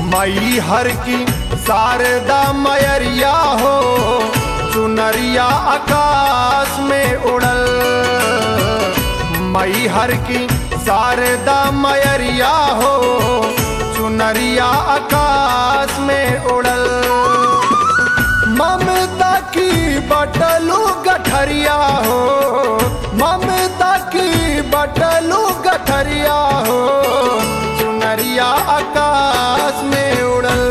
मई हर की शारदा मयरिया हो चुनरिया आकाश में उड़ल मई हर की शारदा मयरिया हो चुनरिया आकाश में उड़ल ममता की बटलू गठरिया हो ममता की बटलू गठरिया हो चुनरिया आकाश में उड़ल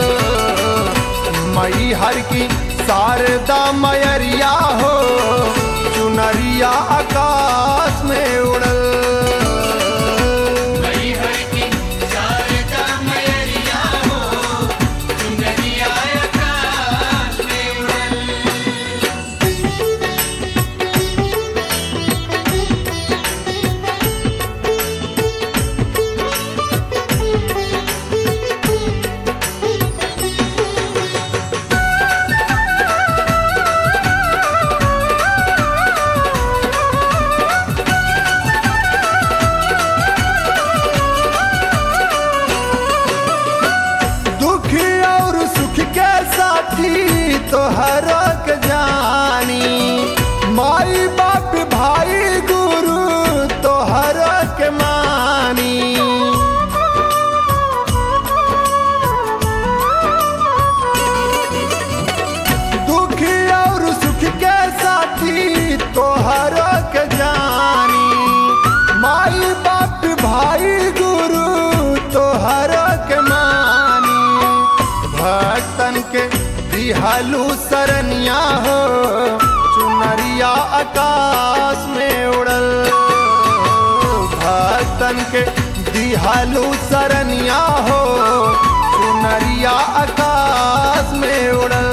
मई हर की शारदा मयरिया हो चुनरिया आकाश में उड़ल दुख और सुख के साथी तोहर के जानी माई बाप भाई गुरु तोहर के मानी दुख और सुख के साथी तोहर के जानी माई बाप भाई गुरु तोहर के मानी भक्तन के दिहालू सरनिया हो चुनरिया आकाश में उड़ल भक्तन के दिहालू सरनिया हो चुनरिया आकाश में उड़ल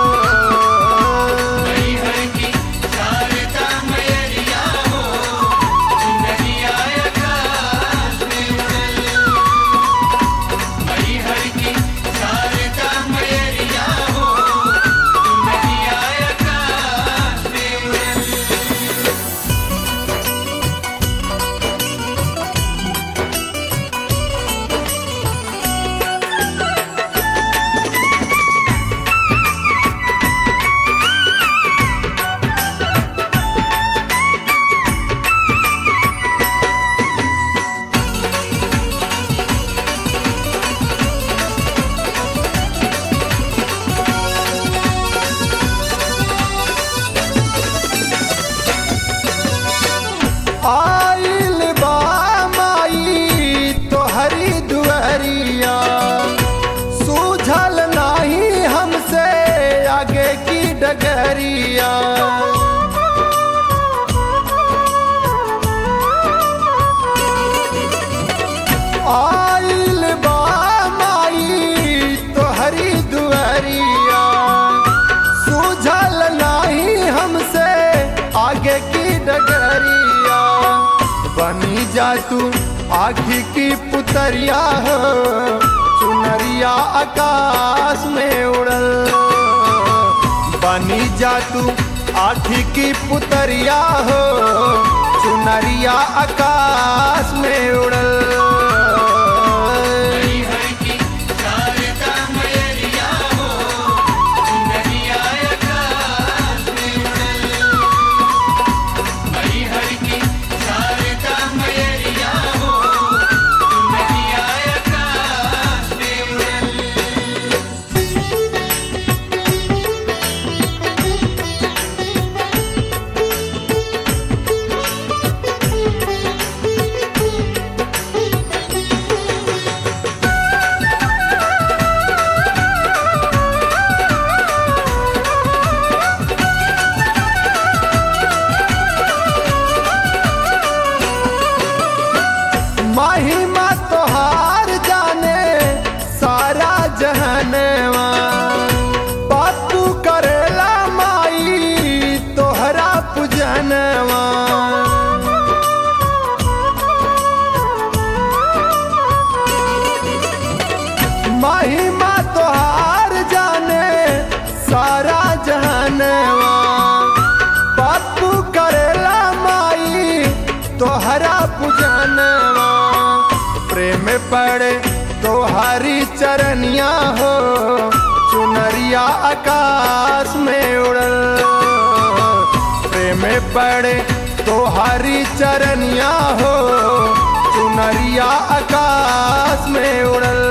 आइल बा माई तोहरी दुआरिया सूझल नाही हमसे आगे की डगरिया आइल बा माई तोहरी दुआरिया सूझल नाही हमसे आगे की डगरिया बनी जा तू आखी की पुतरिया हो चुनरिया आकाश में उड़ल बनी जा तू आखी की पुतरिया हो चुनरिया आकाश में उड़ल महिमा तोहार जाने सारा जहनवा बातू करेला माई तोहरा पूजनवा महिमा तोहार जाने सारा जहनवा बापू करेला माई तोहरा पूजनवा प्रेम पड़े तोहारी चरनिया हो चुनरिया आकाश में उड़ल प्रेम पड़े तोहारी चरनिया हो चुनरिया आकाश में उड़ल